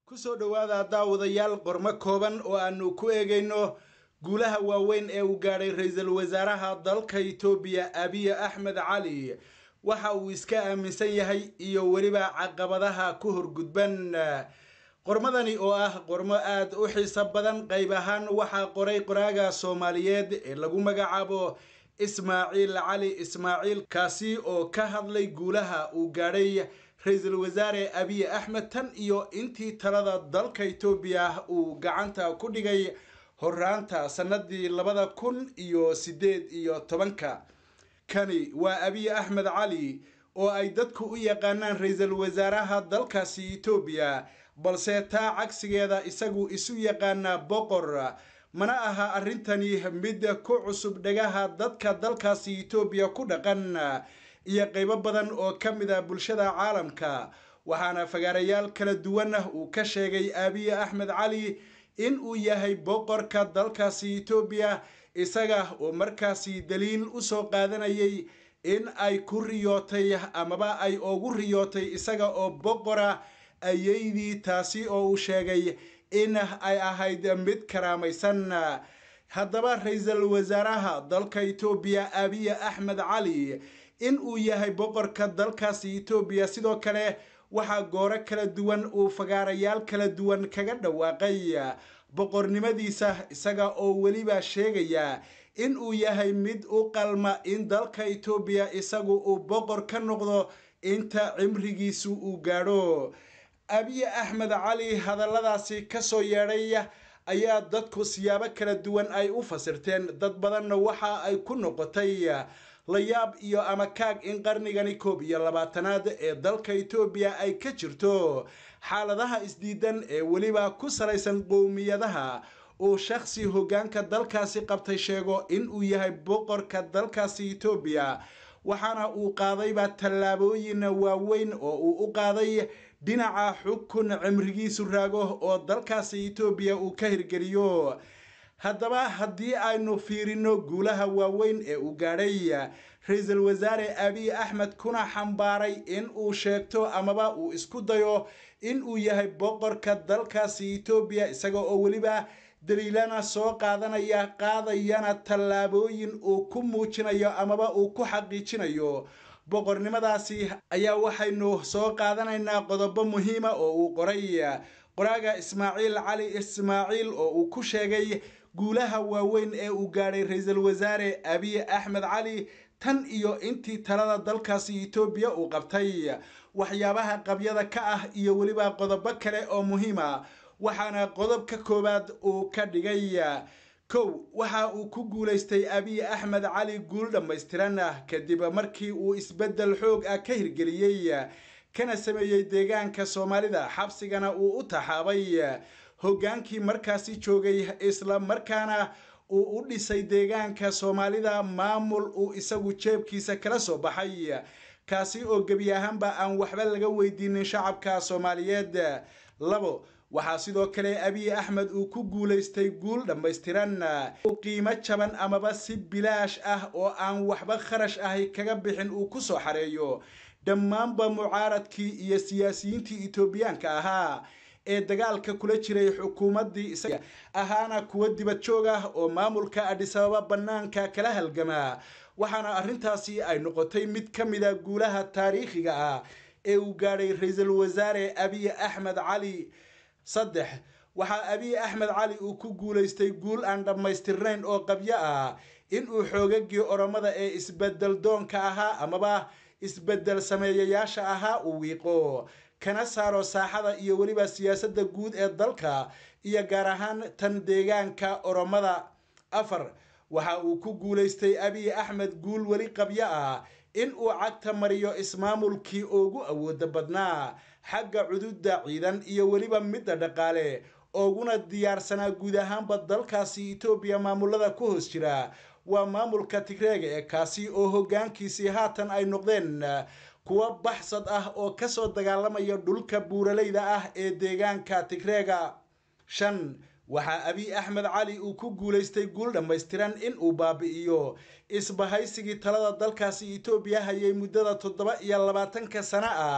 kusoo dhowaada daawadayaal qormo kooban oo aanu ku eegayno guulaha waaweyn ee uu gaadhay ra-iisul wasaaraha dalka itoobiya abiy axmed cali waxa uu iska aaminsan yahay iyo weliba caqabadaha ku horgudban qormadani oo ah qormo aada u xiiso badan qayb ahaan waxaa qoray qoraaga soomaaliyeed ee lagu magacaabo ismaaciil cali ismaaciil kaasi oo ka hadlay guulaha uu gaadhay ra-iisul wasaare abiy axmed tan iyo intii talada dalka itoobiya uu gacanta ku dhigay horaanta sanadii labada kun iyo sideed iyo tobanka kani waa abiy axmed cali oo ay dadku u yaqaanaan ra-iisul wasaaraha dalkaasi itoobiya balse taa cagsigeeda isagu isu yaqaana boqor mana aha arrintani mid ku cusub dhagaha dadka dalkaasi itoobiya ku dhaqan iyo qaybo badan oo ka mid a bulshada caalamka waxaana fagaarayaal kala duwan uu ka sheegay abiy axmed cali in uu yahay boqorka dalkaasi itoobiya isaga oo markaasi daliil usoo qaadanayay in ay ku riyootay amaba ay ugu riyootay isaga oo boqora ayaydii taasi oo uu sheegay in ay ahayd mid karaamaysan haddaba ra-iisul wasaaraha dalka itoobiya abiy axmed cali in uu yahay boqorka dalkaasi itoobiya sidoo kale waxaa gooro kala duwan uu fagaarayaal kala duwan kaga dhawaaqay boqornimadiisa isaga oo weliba sheegaya in uu yahay mid u qalma in dalka itoobiya isagu uu boqor ka noqdo inta cimrigiisu uu gaadho abiy axmed cali hadalladaasi kasoo yeedhay ayaa dadku siyaabo kala duwan ay u fasirteen dad badanna waxa ay ku noqotay layaab iyo ama kaag in qarnigani koob iyo labaatanaad ee dalka itoobiya ay ka jirto xaaladaha isdiidan ee weliba ku salaysan qowmiyadaha uu shakhsi hoggaanka dalkaasi qabtay sheego in uu yahay boqorka dalkaasi itoobiya waxaana uu qaadayba tallaabooyin waaweyn oo uu u qaaday dhinaca xukun cimrigiisu raago oo dalkaasi itoobiya uu ka hirgeliyo haddaba haddii aynu fiirino guulaha waaweyn ee uu gaadhay ra-iisul wasaare abiy axmed kuna xambaaray in uu sheegto amaba uu isku dayo in uu yahay boqorka dalkaasi itoobiya isaga oo weliba daliilana soo qaadanaya qaadayana tallaabooyin uu ku muujinayo amaba uu ku xaqiijinayo boqornimadaasi ayaa waxaynu soo qaadanaynaa qodobo muhiima oo uu qoray qoraaga ismaaciil cali ismaaciil oo uu ku sheegay guulaha waaweyn ee uu gaadhay ra-iisul wasaare abiy axmed cali tan iyo intii talada dalkaasi itoobiya uu qabtay waxyaabaha qabyada ka ah iyo weliba qodobo kale oo muhiima waxaana qodobka koowaad uu ka dhigay kow waxa uu ku guulaystay abiy axmed cali guul dhammaystiran kadib markii uu isbeddel xoog ah ka hirgeliyey kana sameeyey deegaanka soomaalida xabsigana uu u taxaabay hoggaankii markaasi joogay isla markaana uu u dhisay deegaanka soomaalida maamul uu isagu jeebkiisa kala soo baxay kaasi oo gebi ahaanba aan waxba laga weydiinin shacabka soomaaliyeed labo waxaa sidoo kale abiy axmed uu ku guulaystay guul dhammaystiran uu qiimo jaban amaba si bilaash ah oo aan waxba kharash ahi kaga bixin uu ku soo xareeyo dhammaanba mucaaradkii iyo siyaasiyiintii itoobiyaanka ahaa ee dagaalka kula jiray xukuumaddii isaga ahaana kuwa dibad joog ah oo maamulka adhisababa bannaanka kala halgamaa waxaana arrintaasi ay noqotay mid ka mid a guulaha taariikhiga ah ee uu gaadhay ra-iisul wasaare abiy axmed cali saddex waxaa abiy axmed cali uu ku guulaystay guul aan dhammaystirnayn oo qabyo ah inuu xoogagii oromada ee isbedel doonka ahaa amaba isbedel sameeyayaasha ahaa uu wiiqo kana saaro saaxada iyo weliba siyaasadda guud ee dalka iyo gaar ahaan tan deegaanka oromada afar waxa uu ku guulaystay abiy axmed guul weli qabyo ah in uu cagta mariyo ismaamulkii ugu awooda badnaa xagga cududa ciidan iyo weliba midda dhaqaale ooguna diyaarsanaa guud ahaanba dalkaasi itoobiya maamulada ku hoos jira waa maamulka tigreega ee kaasi oo hoggaankiisii haatan ay noqdeen kuwa baxsad ah oo kasoo dagaalamaya dhulka buuralayda ah ee deegaanka tigreega shan waxaa abiy axmed cali uu ku guulaystay guul dhammaystiran in uu baabi'iyo isbahaysigii talada dalkaasi itoobiya hayay muddada toddoba iyo labaatanka sano ah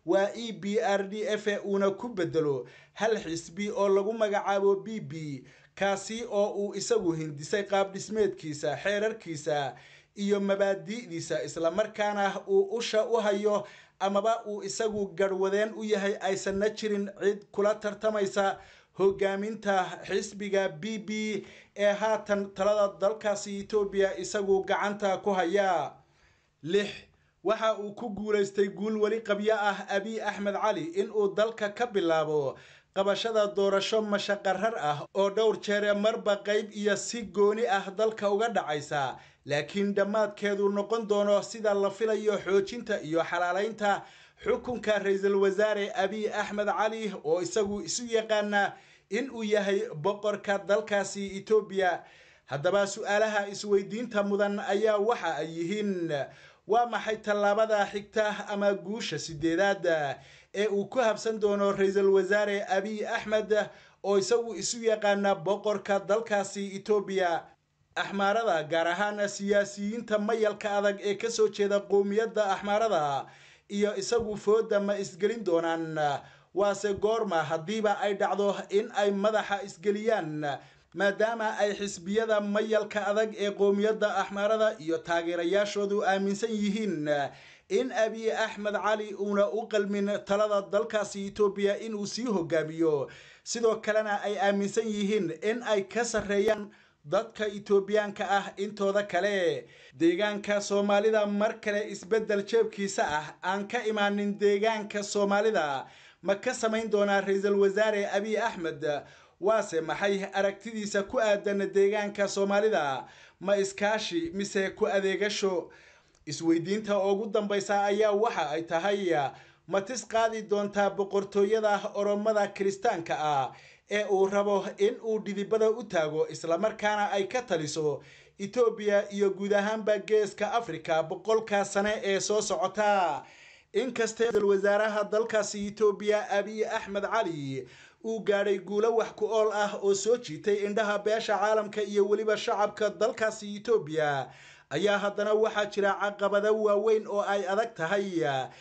waa e b r d f uuna ku bedelo hal xisbi oo lagu magacaabo b b kaasi oo uu isagu hindisay qaab dhismeedkiisa xeerarkiisa iyo mabaadi'diisa islamarkaana uu usha u hayo amaba uu isagu garhwadeen u yahay aysanna jirin cid kula tartamaysa hogaaminta xisbiga b b ee haatan talada dalkaasi etoobiya isagu gacanta ku haya lix waxa uu ku guulaystay guul weli qabyo ah abiy axmed cali inuu dalka ka bilaabo qabashada doorasho mashaqarar ah oo dhowr jeere marba qayb iyo si gooni ah dalka uga dhacaysa laakiin dhammaadkeedu noqon doono sida la filayo xoojinta iyo xalaalaynta xukunka ra-iisul wasaare abiy axmed cali oo isagu isu yaqaana in uu yahay boqorka dalkaasi etoobiya haddaba su-aalaha isweydiinta mudan ayaa waxa ay yihiin waa maxay tallaabada xigta ama guusha sideedaad ee uu ku habsan doono ra-iisul wasaare abiy axmed oo isagu isu yaqaana boqorka dalkaasi etoobiya axmaarada gaar ahaan siyaasiyiinta mayalka adag ee kasoo jeeda qowmiyadda axmaarada iyo isagu fooda ma isgelin doonaan waase goorma haddiiba ay dhacdo in ay madaxa isgeliyaan maadaama ay xisbiyada mayalka adag ee qowmiyadda axmaarada iyo taageerayaashoodu aaminsan yihiin in abiy axmed cali uuna u qalmin talada dalkaasi etoobiya inuu sii hogaamiyo sidoo kalena ay aaminsan yihiin in ay ka sarreeyaan dadka etoobiyaanka ah intooda kale deegaanka soomaalida mar kale isbeddel jeebkiisa ah aan ka imaanin deegaanka soomaalida ma ka samayn doonaa ra-iisul wasaare abiy axmed waase maxay aragtidiisa ku aadan deegaanka soomaalida ma iskaashi mise ku adeegasho isweydiinta ugu dambaysa ayaa waxa ay tahay ma tis qaadi doontaa boqortooyada oromada kiristaanka ah ee uu rabo in uu dhidibada u taago islamarkaana ay ka taliso etoobiya iyo guud ahaanba geeska afrika boqolka sane ee soo socota inkastee ra-iisul wasaaraha dalkaasi etoobiya abiy axmed cali uu gaadhay guulo wax ku ool ah oo soo jiitay indhaha beesha caalamka iyo weliba shacabka dalkaasi etoobiya ayaa haddana waxaa jira caqabado waaweyn oo ay adag tahay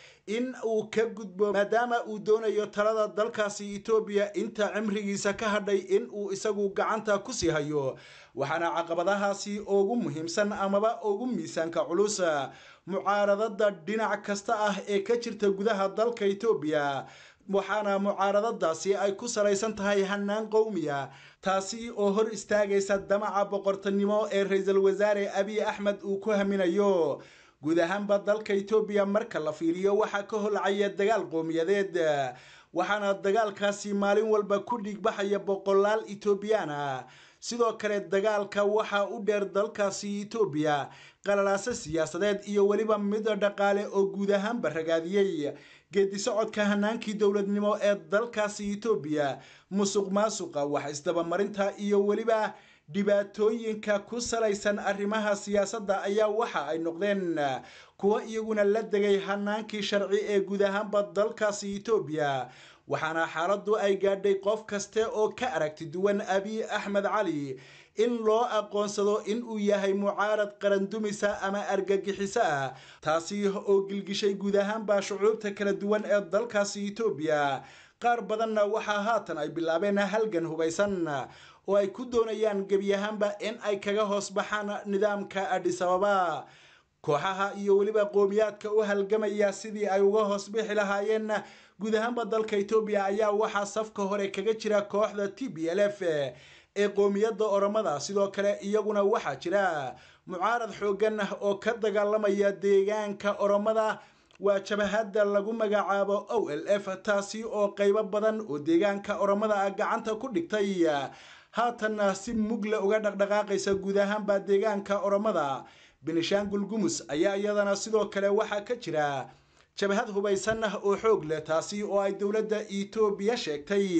in uu ka gudbo maadaama uu doonayo talada dalkaasi etoobiya inta cimrigiisa ka hadhay in uu isagu gacanta kusii hayo waxaana caqabadahaasi ugu muhiimsan amaba ugu miisaanka culus mucaaradada dhinac kasta ah ee ka jirta gudaha dalka etoobiya waxaana mucaaradadaasi ay ku salaysan tahay hanaan qowmiya taasi oo hor istaagaysa damaca boqortinimo ee ra-iisul wasaare abiy axmed uu ku haminayo guud ahaanba dalka etoobiya marka la fiiriyo waxaa ka holcaya dagaal qowmiyadeed waxaana dagaalkaasi maalin walba ku dhigbaxaya boqolaal etoobiyaan ah sidoo kale dagaalka waxaa u dheer dalkaasi etoobiya qalalaaso siyaasadeed iyo weliba mid dhaqaale oo guud ahaanba ragaadiyey geedi socodka hanaankii dowladnimo ee dalkaasi etoobiya musuq maasuqa wax isdabamarinta iyo weliba dhibaatooyinka ku salaysan arrimaha siyaasadda ayaa waxa ay noqdeen kuwo iyaguna la degay hanaankii sharci ee guud ahaanba dalkaasi etoobiya waxaana xaaladdu ay gaadhay qof kaste oo ka aragti duwan abiy axmed cali in loo aqoonsado in uu yahay mucaarad qarandumisa ama argagixiso ah taasi oo gilgishay guud ahaanba shucuubta kala duwan ee dalkaasi etoobiya qaar badanna waxaa haatan ay bilaabeen halgan hubaysan oo ay ku doonayaan gebi ahaanba in ay kaga hoos baxaan nidaamka adhisababa kooxaha iyo weliba qowmiyaadka u halgamaya sidii ay uga hoos bixi lahaayeen guud ahaanba dalka etoobiya ayaa waxaa safka hore kaga jira kooxda t b l f ee qowmiyadda oromada sidoo kale iyaguna waxaa jira mucaarad xoogan oo ka dagaalamaya deegaanka oromada waa jabahadda lagu magacaabo o l f taasi oo qaybo badan oo deegaanka oromada ah gacanta ku dhigtay haatanna si mugle uga dhaqdhaqaaqaysa guud ahaanba deegaanka oromada benishaangul gumus ayaa iyadana sidoo kale waxaa ka jira jabhad hubaysan oo xoog leh taasi oo ay dowladda etoobiya sheegtay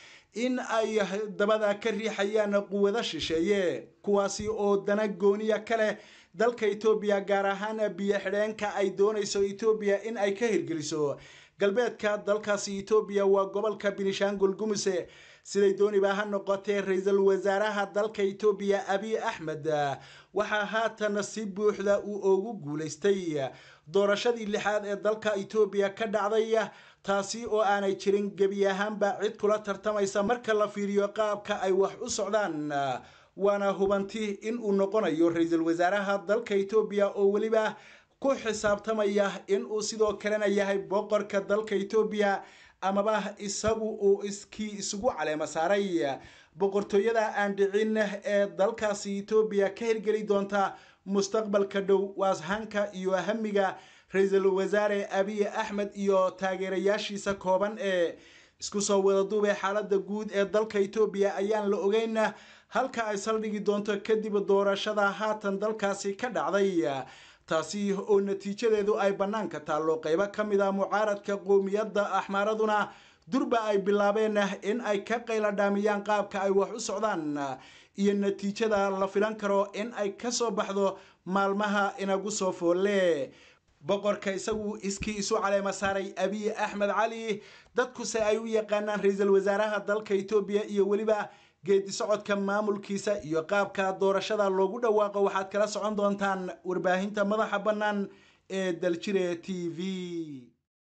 in ay dabada ka riixayaan quwado shisheeye kuwaasi oo dana gooniya ka leh dalka etoobiya gaar ahaan biyo xidheenka ay doonayso etoobiya in ay ka hirgeliso galbeedka dalkaasi etoobiya waa gobolka benishaangul gumuse siday dooniba ha noqotee ra-iisul wasaaraha dalka etoobiya abiy axmed waxaa haatan si buuxda uu ugu guulaystay doorashadii lixaad ee dalka etoobiya ka dhacday taasi oo aanay jirin gebi ahaanba cid kula tartamaysa marka la fiiriyo qaabka ay wax u socdaan waana hubanti in uu noqonayo ra-iisul wasaaraha dalka etoobiya oo weliba ku xisaabtamaya in uu sidoo kalena yahay boqorka dalka etoobiya amaba isagu uu iskii isugu caleema saaray boqortooyada aan dhicin ee dalkaasi etoobiya ka hirgeli doonta mustaqbalka dhow waashanka iyo hamiga ra-iisul wasaare abiy axmed iyo taageerayaashiisa kooban ee isku soo wada duubay xaalada guud ee dalka etoobiya ayaan la ogeyn halka ay saldhigi doonto kadib doorashada haatan dalkaasi ka dhacday taasi oo natiijadeedu ay bannaanka taallo qaybo ka mid a mucaaradka qowmiyadda axmaaraduna durba ay bilaabeen in ay ka qayladhaamiyaan qaabka ay wax u socdaan iyo natiijada la filan karo in ay ka soo baxdo maalmaha inagu soo foolle boqorka isagu iskii isu caleema saaray abiy axmed cali dadkuse ay u yaqaanaan ra-iisul wasaaraha dalka etoobiya iyo weliba geedi socodka maamulkiisa iyo qaabka doorashada loogu dhawaaqo waxaad kala socon doontaan warbaahinta madaxa bannaan ee daljire t v